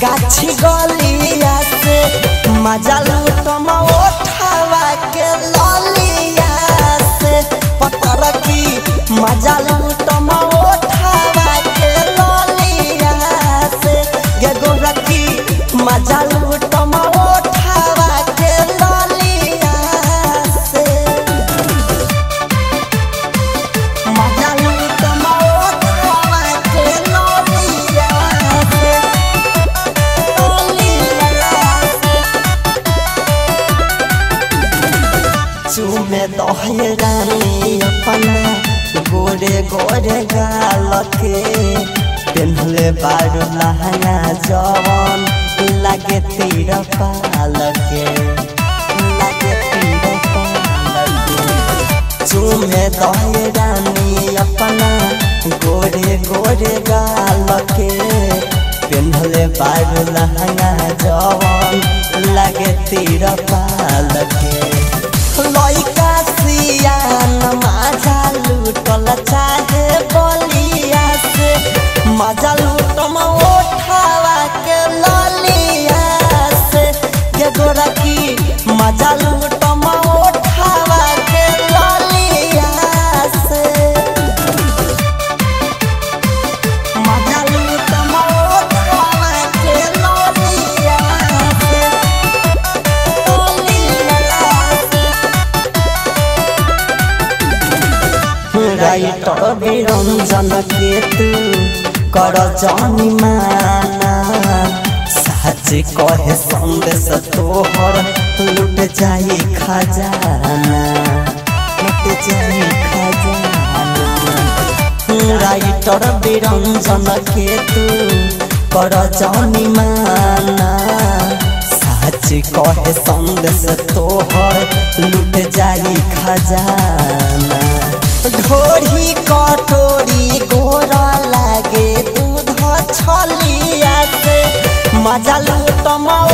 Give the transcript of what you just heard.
गाछी गलिया से मजा लूटम ओठावा के ललिया से पतर की मजा लूटम ओठावा के ललिया से गे गोरखी मजा लूटम ओठावा के ललिया से मजा लूटम ओठावा के ललिया से चूमे दहे रानी अपना गोरे गोरे गाल के पेन्हले बारू लहंगा जवन लगे तीर पाल के लगे तीर पाल के चूमे दहे रानी अपना गोरे गोरे गाल के पेन्हले बारू लहंगा जवन लगे तीर पाल के लइका सियान माझा लूटल चाहे बलिया से मजा लूटम ओठावा के ललिया से गे गोरखी मजा लूटम ओठावा के ललिया से मजा लूटम ओठावा के ललिया से राइटर विरञ्जन के तू कर जानी माना साँच कहे संदेश तोहर लुट जाई खजाना लुट जाई खजाना राइटर विरञ्जन के तू कर जानी माना साँच कहे संदेश तोहर लुट जाई खजाना ढोरी कटोरी गोरा लागे दूध छलिया से मजा लूटम